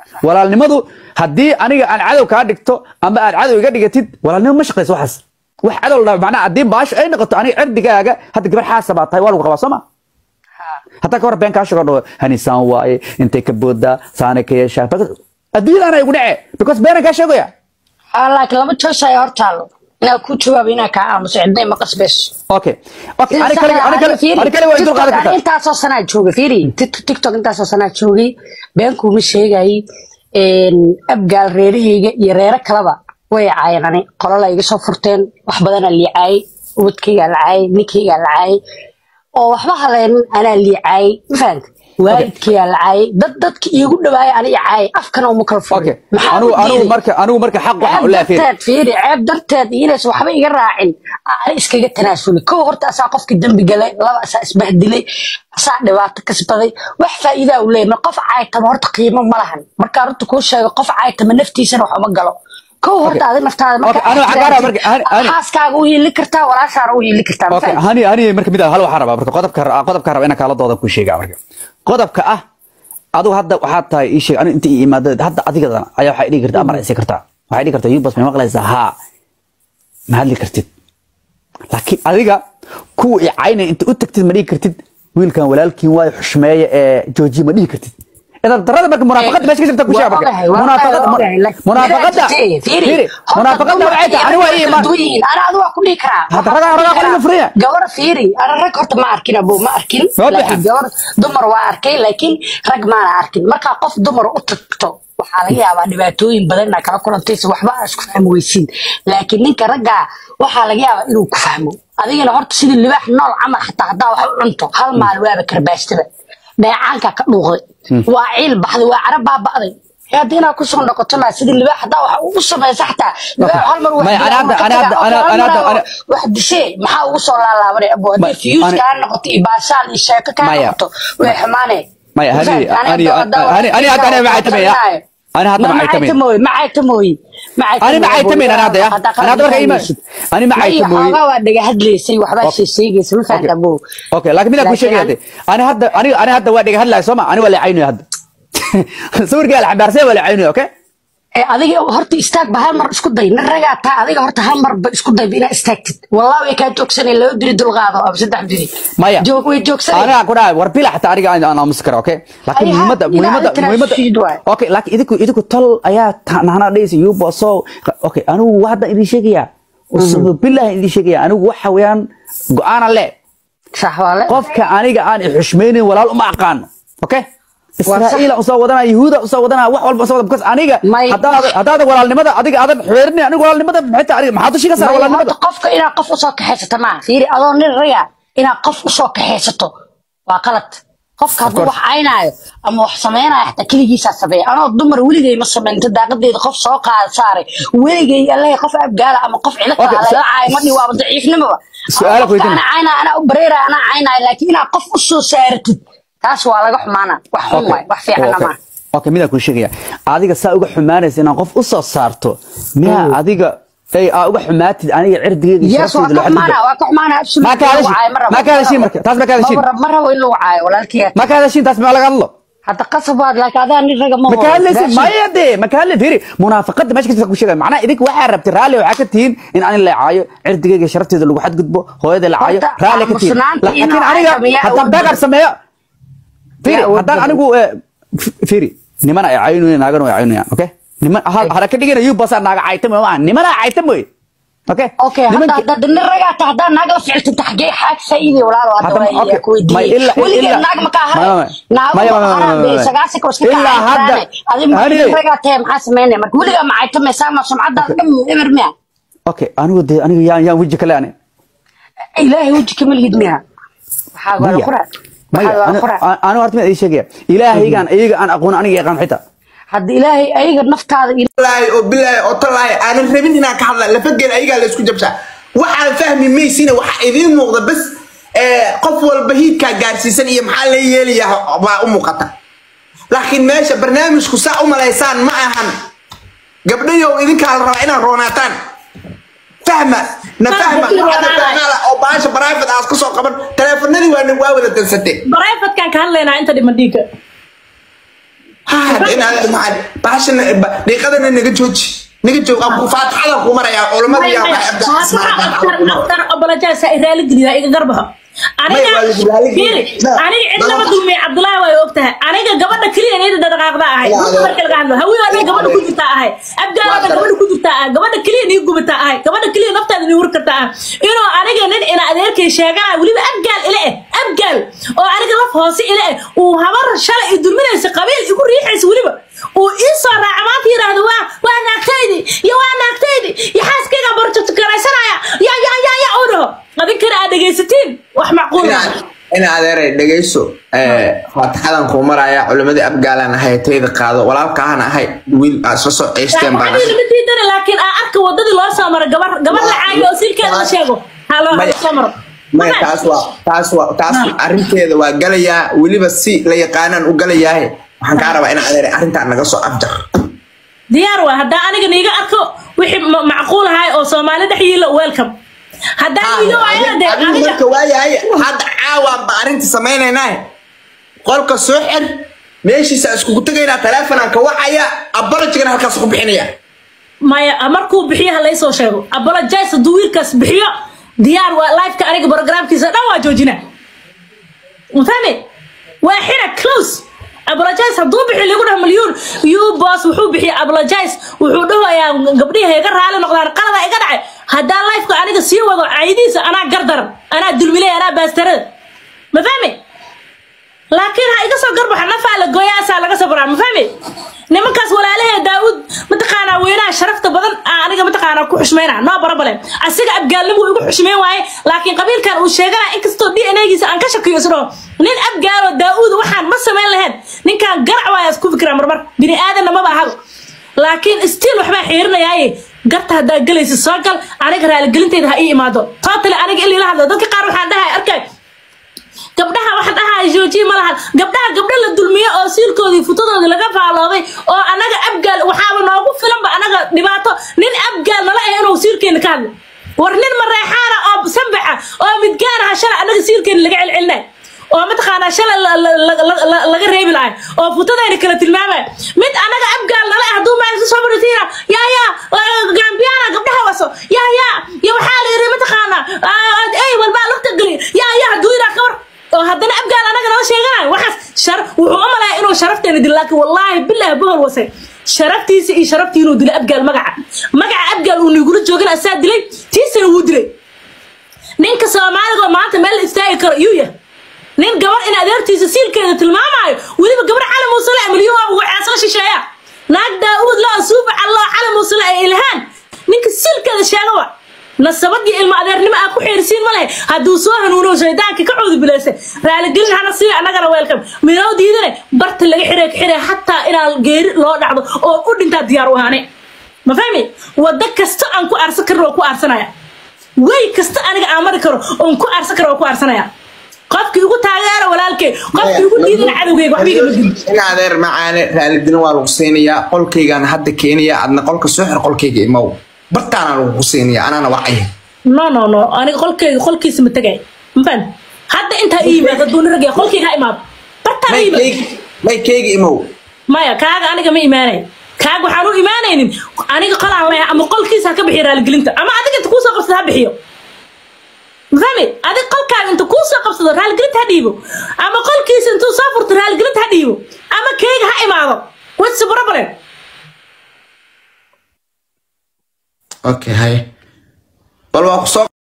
walaalnimadu haddii aniga aan cadow kaa dhigto ama aad cadow iga dhigatid walaalnimo ma shaqayso waxaas wax cadow la macnaha haddii baasho ay noqoto aniga cirdigaaga hadda gabar xaasa baa tahay waa lagu qabaa soo ma hataa ka hor been kaa sheego dhaho hanisaan waaye intay ka boodaa saanay ka yeeshaa adduunyadaana igu dhece because beenan kaa sheegaya haa laakiin laba joos ayaa hor taalo inaa ku jawaabo inaa kaa aamuso cidna ima qasbayso okay okay ani kale ani kale ani kale waa idul qaadan kartaa intaasoo sanaa joogay fiiri Tik- tiktok intaasoo sanaa joogay beenkuuma sheegayay abgaal reerahayga iyo reero kaleba way caayeen ani qolala iga soo furteen wax badanaa liicaayay ubadkaygaa la caayay ninkaygaa la caayay oo waxba halaynin anaa liicaayay ma fahanta waalidkaygaa la caayay dad dadka iigu dhawaaya ani i caayay afkana uma kala okay furin anigu anigu marka anigu marka xaq waxaan u ceeb leeyahay darteed fiiri ceeb darteed inays waxba iga raacin aan iskaga tanaasuli kow horta asaa qofkii dembi galay laba asaa isbahdilay asaa dhibaato kasbaday wax faa'iidaa u leeyahay mar qof caaytama horta qiimo ma lahan markaa runta kuu sheego qof caaytama naftiisana wax uma galo kow horta adi naftaada Okay, anigu waxaan kaa rabaa marka- hani- hani- xaaskaaga u hiili kartaa walaashaana u hiili kartaa ma okay fahamtid? hani hani marka mid ah, hal waxaan rabaa marka qodobka qodobka rabaa inaan kala doodan ku sheegaa marka qodobka ah adigu hadda waxaad tahay ii sheeg anigu inta ii imaado hadda adigadan ayaa waxay dhigi kartaa amar aysi kartaa waxay dhigi kartaa yubas may maqlaysaa haa ma hadli kartid laakiin adiga kuwa i caynay inta u tagtid ma dhigi kartid wiilkan walaalkiin waayo xushmeeye ee joojiye ma dhihi kartid idan darada marka munaafaqada meesha ka jirta ku sheega marka Waa ogahay, waa munaafaqada ogahay, laakiin- munaafaqada Fiiri, fiiri. fiiri Horta munaafaqada dumarka waxay tahay iyo ani waa ii ragga imaan duwan yihiin. Ana adigu waa ku dhihi karaa. Hadda Waxaan ragaa- ku dhihi ragaa karaa. qoliga furiya. gabar fiiri ana rag horta ma arkin abo ma arkin Waa laakiin bixa. gabar dumar waa arkay laakiin rag maana arkin markaa qof dumar u tagto waxaa laga yaabaa dhibaatooyin badan inaa kala kulantaysa waxba aa isku fahmi weysiin laakiin ninka raggaa waxaa laga yaabaa inuu ku fahmo adigana horta sidii libaax nool camal xataa haddaa wax u cunto hal maal waaba karbaastada dheecaanka ka dhuuqday waa ciil baxday waa cara baaba'day hadda inaad kusoo noqoto maa sidii libaax haddaa wax ugu samaysa xataa libaax hal mar wax Maya, dilaa, ana hadda- marka ana hadda- tagaa, ana- hal ana mar hadda- aa ana- wax dishee maxaa ugu soo laalaabanay abo Ma- haddii fiyuus ana- kaa noqoto iyo baashaal iyo sheeko kaa Maya. noqoto way xumaanee maya hani hani hani hani hadda ana macaytamaya ani hadda macaytamaya macaytamooy ani macaytamayn ana hadda ya ana hadda marka iimaan ani macaytamooy xoogaa waa dhaga hadlaysay waxbaa sheesheegaysa ma fahamta abo okay laakiin midaan ku Laakiin sheegaya ani- ani hadda ani ani hadda waa dhiga hadlaya sooma ani waa la caynaya hadda sawirkaa la xambaarsay waa la caynaya okay ee adiga horta istaag ba hal mar isku day nin ragaa taa adiga horta hal mar ba isku day ba inaad istaagtid wallahi way kaa joogsanay laba diri dulqaado ama saddex diri maya joog way joogsanay aniga ku dhahay war bila xataa aniga aan aan aamusi kara okay laakiin Ay, ha, muhiimadda ilaa muhiimadda adiga muhiimadda tanaasud waay. okay laakiin idinku idinku tol ayaa nahana dhaysa yubo so okay anigu hadda idin sheegaya usbu billahi idin sheegaya anigu waxa weeyaan go'aana le sax waa le qofka aniga aan ixushmaynin walaal uma aqaano okay israa'iila usoo wadanaa yahuuda usoo wadanaa wax walba usoo wadanaa because aniga May- haddaad haddaad walaalnimada adiga aadan xeerin aniga walaalnimada maxay tahay aniga maxaad dushi ka saar Maya, walaalnimada horta qofka inaad qof usoo kaxaysato maaha fiiri adoo nin raga inaad qof usoo kaxaysato waa qalad qofka hadduu course. wax caynaayo ama wax samaynayo xataa keligiisaa sameeya anoo dumar weligay ma samayn inta daaqadeeda qof soo qaada saaray weligay allahay qof abgaala ama qof cilo Okay, kala su- la caayo ma dhihi waaba daciifnimoba Su'aalo Qofka weydiin. ana caynaayo anaa u bareeraya anaa caynaayo laakiin inaad qof usoo saaratid taas waa laga xumaana wax xun waay wax fiicanna okay. maaha okay midaan kuu sheegaya adiga saa uga xumaanaysa inaan qof u soo saarto miyaa adiga ay aa uga xumaatid aniga cirdigeyga iyo yes waa sharafteyda ka loo xumaana xadgudbo waa ka xumaana absolutely Ma ka hadashin? lagu caayo, ma rabo. Ma ka hadashin marka? Taas ma ka hadashin? Ma rabo- ma rabo in lagu caayo walaalkay ma ka hadashin taas ma laga hadlo hadda qasab waad laakiin adaa nin raga ma ma ka horo. hadlaysid Raashin- maya dee ma ka hadlay fiiri munaafaqada meesha kasii ku sheegaya macnaha idinka waxaa rabtay raalli waxaa ka tihiin in ani la caayo cirdigeyga iyo sharafteeda lagu xadgudbo hooyada la caayo Horta, raalli ka tihiin aamusnaanta laakiin inuu aniga sameeyaa haddaan awood backup badan. sameeyo fiiri Yaa awood haddaan badan. anigu eh, f- fiiri niman ay caynayaan naagana way caynayaan okay niman hal- hara ka dhigana yuu basaa naaga caytamo maaha nimana caytam wey okay okay hadda Nimanki- hadda nin ragaa ta haddaa naag la ficiltinta xaggee xaag faa'iiday walaalo hadda Hadda- waa okay. ku weydiiyey Ma illa- weligeed illa- naag ma kaa Ma- ma- haray ma- naagu ma- ma ma- ma- haran ma- bay ma- sagaashanka waa iska Illa kacay hadda- raane adi ma Hani- nin ragaa tahay maxaa sameynaya marka weligaa ma caytamaysaa ma sumcaddaada dhan eber miya okay anigu dee aniga yaan yaan weji kale ani ilaahay weji kama lihid miya waxaa waa la quraa maya waxaa waa la quraa anigu horta mid ii sheegaya ilaahaygaan iyaga aan aqoon aniga yaqaan xitaa hadda ilaahay ayaga naftaada il- wallaahi oo bilaahi oo tallaahi aanan rabin inaan ka hadla lafageel ayagaa la isku jabsaa waxaan fahmi maysina waxa idiin muuqda bas ee, qof walba hiidkaa gaarsiisan iyo maxaa la yeelayaa baa u muuqata laakiin meesha barnaamijku saa u malaysaan ma ahan gabdhayow idinkaa la rabaa inaad roonaataan fahma na fahma hadii waxaad roonaanayo. fahmaala oo baasha private aad ka soo qaban taleefanadii waa waa wada dansatee barayfatkan ka hadlaynaa inta dhiman dhiigga ha in adeer macaan baashana dhiiqadana naga jooji naga joog aan ku faataxada ku marayaa culamada yaa waxay abdaa aftar obolajaasa ay raali geliyaa iga garbaha aniga waa lagu raali fiiri gelin. aniga cidnaba dulmay cabdullaahi way og tahay aniga gabadha keliya niyada dhaqaaqda ahay Yaa adeer. marka laga hadlo haween aniga gabadha ku jirtaa ahay abgaarada Waa gabadha ku jirtaa ahay gabadha keliya nii gubataa ahay gabadha keliya naftaada nii hur kartaa ahay inuu aniga nin ina adeerkay sheeganaya weliba abgaal ila eh abgaal oo aniga laf hoose ila eh uu habar shalay i dulminaysa qabiil igu riixaysa weliba uu ii soo raaca maanta yidhaahdo waa waa naagtaydi iyo waa naagtaydi iyo xaaskayga barjotukaraysanaya ya ya ya ya uu dhaho adinkana aad dhegaysatiin wax macquul ah in adeeray dhegayso faataxadan kuu maraya culimadii abgaalaan ahay tayda qaado walaalkaahan ahay wiil aa isla soo ceysteen baan waxaan lama diidana laakiin aa arka wadadii loo soo maro gabar gabar la caayo oo silkeeda la sheego haloo Maya. soo maro maya taas waa taas waa taas arrinteeda waa galayaa weliba si la yaqaanaan u galayaahe waxaan kaa rabaa in adeeray arrintaa naga soo afjar diyaar waa haddaa aniga niiga arko wixii ma- macquul ahay oo soomaali dhex yiilo welcome haddaa iiga waayana dee adigu aniga marka waayahay hadda caawaan ba arrinta samaynaynaa qolka soo xir meeshiisa iskugu tegaynaa taleefonaan ka wacaya abalojigana halkaas ku bixinaya maya markuu bixiyo ha laysoo sheego apologize hadduu wiilkaas bixiyo diyaar waa liveka aniga programkiisa dhan waa joojina mafahmi waa xira close apologize hadduu bixiyo lagu dhaho milyuun you boss wuxuu bixiya apologize wuxuu dhahoyaa gabdhihi iga raali noqdaan qalada iga dhacay haddaa liveka aniga sii wado caydiisa anaa gardaran anaa dulmilay anaa baastarada mafahmi laakiin ha iga soo garbaxa nafaa la gooyaasaa laga soo baraa ma fahmi nimankaas walaalahee daawud mataqaanaa weynaha sharafta badan aa aniga mataqaanaa ku xushmayna no problem asiga abgaalnimu igu xushmayn waaye laakiin qabiilkan uu sheeganaa inkastoo d n giisa aan ka shakiyo isdhaho nin abgaaloo daawud waxaan ma samayn lahayn ninkaan garac waaya isku fikraa marmar bini aadanna maba ahaba laakiin stiil waxbaa xiirinayaaye garta haddaa gelaysa soo gal aniga raaligelinteyda ha ii imaado totally aniga in lila hadlo dadka qaar waxaan dhahay arkay gabdhaha waxaan dhahaa joojiye ma lahan gabdhaha gabdho la dulmiye oo siilkoodii futadoodii laga faaloobay oo anaga abgaal waxaaba noogu filanba anaga dhibaato nin abgaal nala ah inuu siilkeena ka hadlo war nin mareexaana oo sambaxa oo midgaan aha shalay anaga siilkeena laga celcelinay oo mataqaanaa shalay la- la- la- la- la- laga reebi lahay oo futadayna kala tilmaamay mid anaga abgaal nala ah hadduu maa soo maritiina yaa yaa gambiyaana gabdhaha waso yaa yaa iyo waxaa la yidhi mataqaanaa ah, ey walbaa lugta geli yaa yaa hadduu yidhaa kawar oo haddana abgaal anaga nala sheeganayo waxaas shar wuxuu u malaya inuu sharafteena dilo laakiin wallaahi bilaah bohol wase sharaftiisa iyo sharaftii inuu dilo abgaal magaca magaca abgaal uu nigula joogana asaa dilay tiisana wuu dilay ninka soomaaliga oo maanta meel la istaagi karo iyuu yahay nin gabar in adeertiisa siilkeeda tilmaamaayo weliba gabar cali muusale milyuhooba waxaasla shisheeya naag daa'uud loo suufa calloo cali muusale ay ilhaan ninka siilkeeda sheega wa nasabad iyo ilmo adeernimo aa ku xeersiin ma lehe hadduu soo hanuuno shaydaanka ka coodu bilaysa raaligelin hana siiyo annagana weelkam minoo diidane barta laga xiree ka xiree xataa inaan geeri loo dhacdo oo u dhintaa diyaar u ahaane ma fahmi waddo kasta aan ku aarsan karin oo ku aarsanaya way kasta aniga aan mari karo oon ku aarsan karo oo ku aarsanaya qofkii ugu taageera walaalkay qofkii ugu diidana cadowgeyga waxba igama dilin in adeer macaane raaligelin waa lagu siinayaa qolkaygaan hadda keenaya adna qolka soo xir qolkayga imow bartaana lagu siinayaa anaana wacaya no no no aniga qolkeyga qolkiisa ma tegay mafahant hadda intaa ii yimaad hadduu nin ragaya qolkeyga ha imaado bartaan ha yimaado maykayga maykayga imow maya kaaga aniga ma imaanay kaaga waxaan u imaanaynin aniga qolaan leeyahay ama qolkiisa ha ka bixiyo raaligelinta ama adiga inta kuusoo qabsada ha bixiyo mafahmi adig qolkaaga inta kuusoo qabsado raaligelinta ha dhiibo ama qolkiisa intuu soo furto raaligelinta ha dhiibo ama keyga ha imaado what's the problem okay hay bal waa kusoo